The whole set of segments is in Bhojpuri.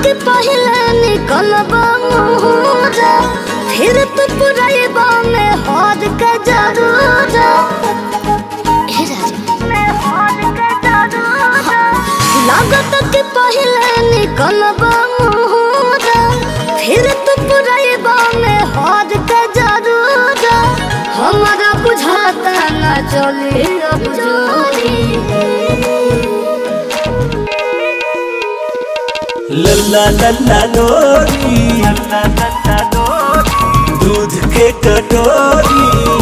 के पहले निकलबा मोहरा फिर तो पुरैबा में हद के जरूर हे राजा लागत के पहले निकलबा मोहरा फिर तो पुरैबा में हद के जरूर हमारा बुझाता ना चले अब जोरी लल्ला लल्ला लोरी दूध के कटोरी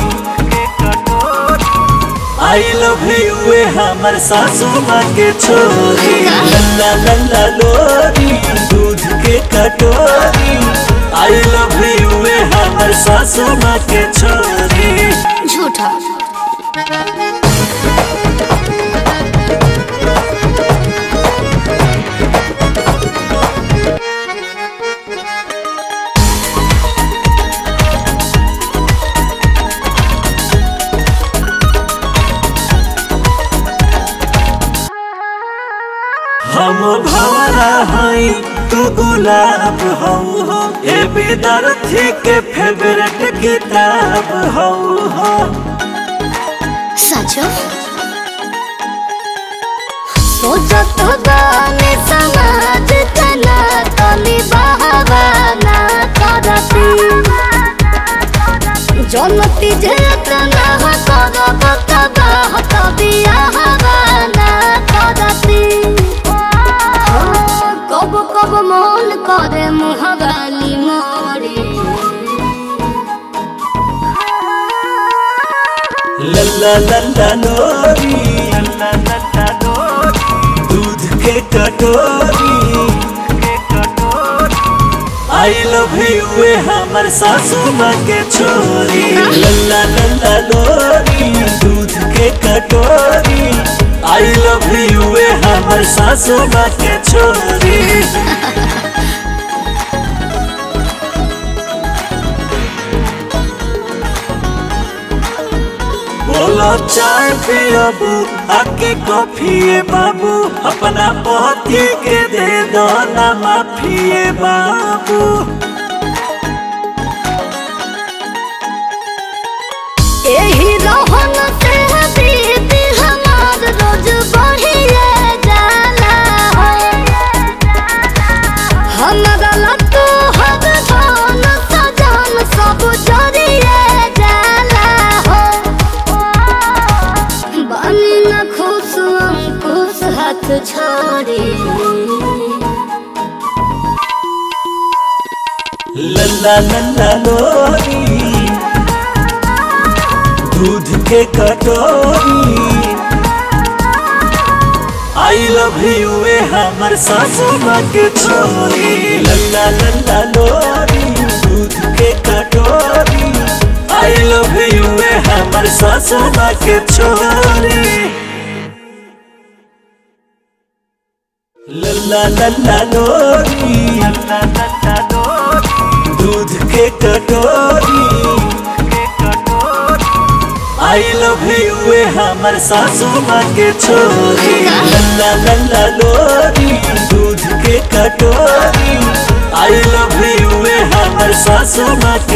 आई लव यू ए हमर सासू माँ के छोरी लल्ला लल्ला लोरी दूध के कटोरी आई लव यू ए हमर सासू माँ के छोरी झूठा हम भवरा हई तू गुलाब हऊ हो ए विद्यार्थी के फेवरेट किताब हऊ हो सचो सोचत गाने समाज तना तनी बहावाना करती जनती जे तना करब तबाह तबिया हवाना करती कब कब मन करे मुहगाली मोरी लल्ला लल्ला लोरी दूध के कटोरी आई लव यू ए हमर सासू माँ के छोरी लल्ला लल्ला लोरी दूध के कटोरी आई लव यू ए हमर सासू माँ के छोरी बोलो चाय पियबू आके कॉफी बाबू अपना पति के दे दो ना माफिए बाबू एही रहन से बीत हमार रोज बढ़िए जाला हमरा लट्टू हर धन सजन सब जरिए जाला हो बनी न खुश अंकुश हाथ छोड़ी लल्ला लल्ला लोरी दूध के कटोरी आई लव यू ए हमर सासू माँ के छोरी लल्ला लल्ला लोरी दूध के कटोरी आई लव यू ए हमर सासू माँ के छोरी लल्ला लल्ला लोरी दूध के कटोरी आई लव यू ए हमर सासू माँ के छोरी लल्ला लल्ला लोरी दूध के कटोरी आई लव यू ए हमर सासू माँ के